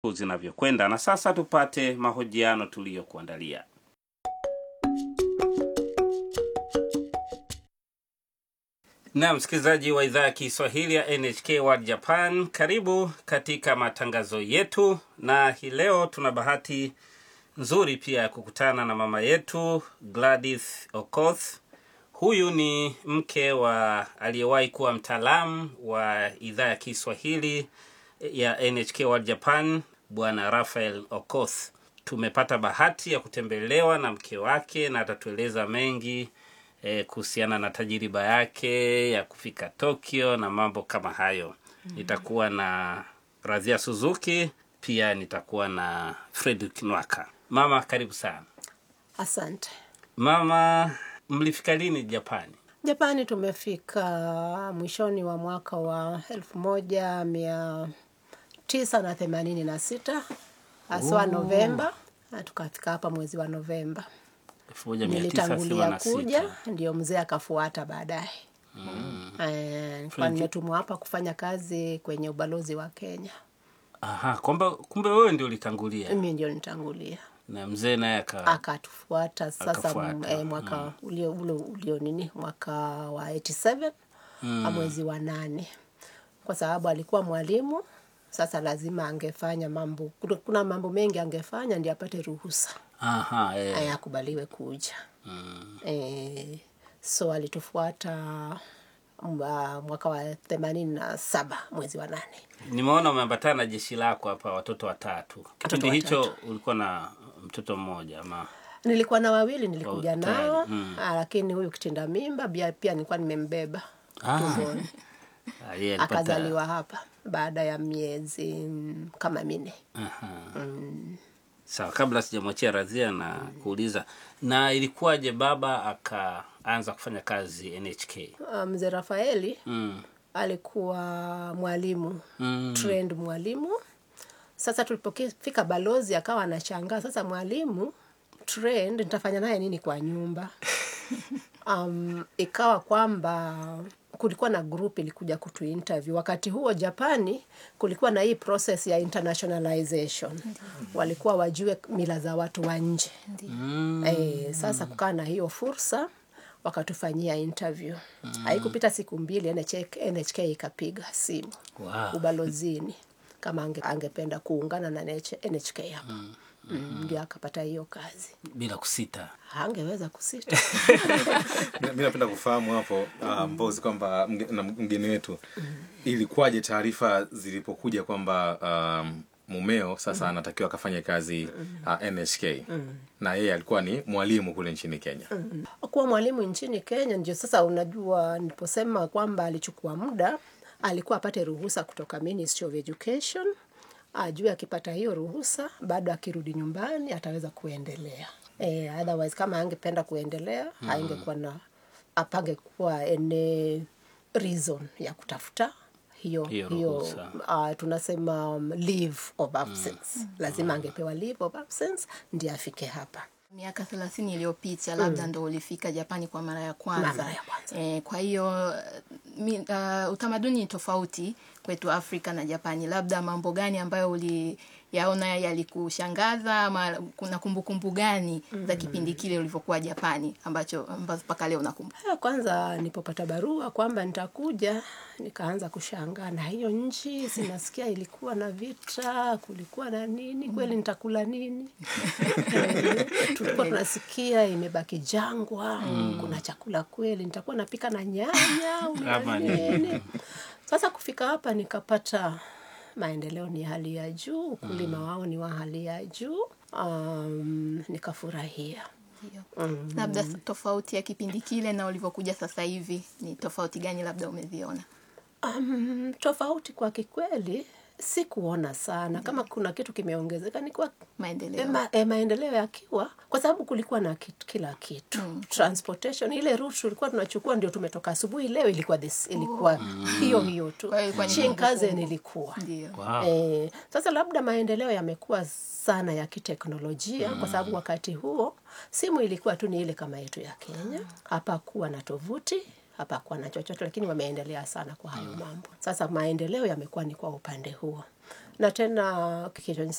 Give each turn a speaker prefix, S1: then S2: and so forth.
S1: zinavyokwenda. Na sasa tupate mahojiano tuliyokuandalia. Na msikilizaji wa idhaa ya Kiswahili ya NHK World Japan, karibu katika matangazo yetu, na hii leo tuna bahati nzuri pia ya kukutana na mama yetu Gladys Okoth. Huyu ni mke wa aliyewahi kuwa mtaalamu wa idhaa ya Kiswahili ya NHK World Japan, bwana Rafael Okoth. Tumepata bahati ya kutembelewa na mke wake na atatueleza mengi eh, kuhusiana na tajiriba yake ya kufika Tokyo na mambo kama hayo. Nitakuwa na Radhia Suzuki, pia nitakuwa na Fredrick Nwaka. Mama, karibu sana.
S2: Asante.
S1: Mama, mlifika lini Japani?
S2: Japani tumefika mwishoni wa mwaka wa elfu moja mia tisa na themanini na sita haswa Novemba, na tukafika hapa mwezi wa Novemba.
S1: 1986.
S2: Nilitangulia kuja, ndio mzee akafuata baadaye. Eh, nilikuwa nimetumwa hapa kufanya kazi kwenye ubalozi wa Kenya.
S1: Aha, kwamba kumbe wewe ndio ulitangulia
S2: Mimi ndio nitangulia,
S1: na mzee naye aka
S2: akatufuata sasa
S1: Akafuata,
S2: m- eh, mwaka ulio, ulio, ulio nini mwaka wa 87 mwezi wa nane, kwa sababu alikuwa mwalimu. Sasa lazima angefanya mambo, kuna- kuna mambo mengi angefanya ndio apate ruhusa
S1: aha, eh.
S2: eh, akubaliwe kuja
S1: Mm.
S2: eh, so alitufuata mwa- mwaka wa themanini na saba mwezi wa nane.
S1: Nimeona umeambatana na jeshi lako hapa, watoto watatu. Kipindi hicho ulikuwa na mtoto mmoja ama?
S2: Nilikuwa na wawili nilikuja
S1: Oh, tayari,
S2: nao
S1: mm.
S2: ah, lakini huyu kitinda mimba pia, pia nilikuwa nimembeba
S1: Ah.
S2: tumboni
S1: Ah, yeye alipata-
S2: akazaliwa hapa baada ya miezi mm, kama minne.
S1: Aha. Sawa, kabla sijamwachia Radhia na kuuliza, na ilikuwaje baba akaanza kufanya kazi NHK?
S2: Ah, Mzee Rafaeli
S1: Mm.
S2: alikuwa mwalimu
S1: Mm.
S2: trained mwalimu. Sasa tulipofika balozi akawa anashangaa, sasa mwalimu trained nitafanya naye nini kwa nyumba? um, ikawa kwamba kulikuwa na group ilikuja kutu interview. Wakati huo Japani kulikuwa na hii process ya internationalization, walikuwa wajue mila za watu wa nje.
S1: Mm.
S2: Eh, sasa kukaa na hiyo fursa wakatufanyia interview. Haikupita siku mbili NHK, NHK ikapiga simu
S1: Wow.
S2: ubalozini kama ange, angependa kuungana na NH NHK hapa mm, ndio akapata hiyo kazi.
S1: Bila kusita.
S2: Hangeweza kusita.
S3: mi napenda kufahamu hapo uh, mbozi kwamba mge- na mgeni wetu ilikuwaje taarifa zilipokuja kwamba um, mumeo sasa anatakiwa akafanye kazi uh, NHK na yeye alikuwa ni mwalimu kule nchini Kenya.
S2: kuwa mwalimu nchini Kenya. Ndio sasa unajua, niliposema kwamba alichukua muda, alikuwa apate ruhusa kutoka Ministry of Education, ajue akipata hiyo ruhusa, bado akirudi nyumbani ataweza kuendelea. Eh, otherwise kama angependa kuendelea haingekuwa na apangekuwa any reason ya kutafuta hiyo
S1: Hiyo
S2: hiyo,
S1: ruhusa.
S2: uh, tunasema um, leave of absence. Lazima angepewa leave of absence ndiye afike hapa.
S4: miaka thelathini iliyopita labda ndo ulifika Japani kwa mara ya kwanza.
S2: Mara ya kwanza.
S4: E, kwa hiyo mi, uh, utamaduni ni tofauti kwetu Afrika na Japani. Labda mambo gani ambayo uliyaona yalikushangaza ama kuna kumbukumbu gani za kipindi kile ulivyokuwa Japani ambacho ambazo mpaka leo unakumbuka?
S2: Ya kwanza nilipopata barua kwamba nitakuja, nikaanza kushangaa na hiyo nchi, sinasikia ilikuwa na vita, kulikuwa na nini, kweli nitakula nini? Eh, Tulikuwa tunasikia imebaki jangwa, kuna chakula kweli, nitakuwa napika na nyanya au na
S1: Ama
S2: nini? Sasa kufika hapa nikapata maendeleo ni hali ya juu, ukulima wao ni wa hali ya juu. Um, nikafurahia.
S4: Ndio. Labda tofauti ya kipindi kile na ulivyokuja sasa hivi ni tofauti gani labda umeziona?
S2: Um, tofauti kwa kikweli sikuona sana kama kuna kitu kimeongezeka ni kwa
S4: Maendeleo.
S2: e, ma, e, maendeleo yakiwa kwa sababu kulikuwa na kitu, kila kitu transportation ile route tulikuwa tunachukua ndio tumetoka asubuhi leo ilikuwa this, ilikuwa hiyo hiyo tu
S4: Kwa hiyo ilikuwa ni
S2: Shinkansen ilikuwa
S4: Ndio.
S1: Wow.
S2: Eh, sasa labda maendeleo yamekuwa sana ya kiteknolojia kwa sababu wakati huo simu ilikuwa tu ni ile kama yetu ya Kenya. Hapakuwa na tovuti, hapakuwa na chochote, lakini wameendelea sana kwa hayo mambo. Sasa maendeleo yamekuwa ni kwa upande huo, na tena kilichonisaidia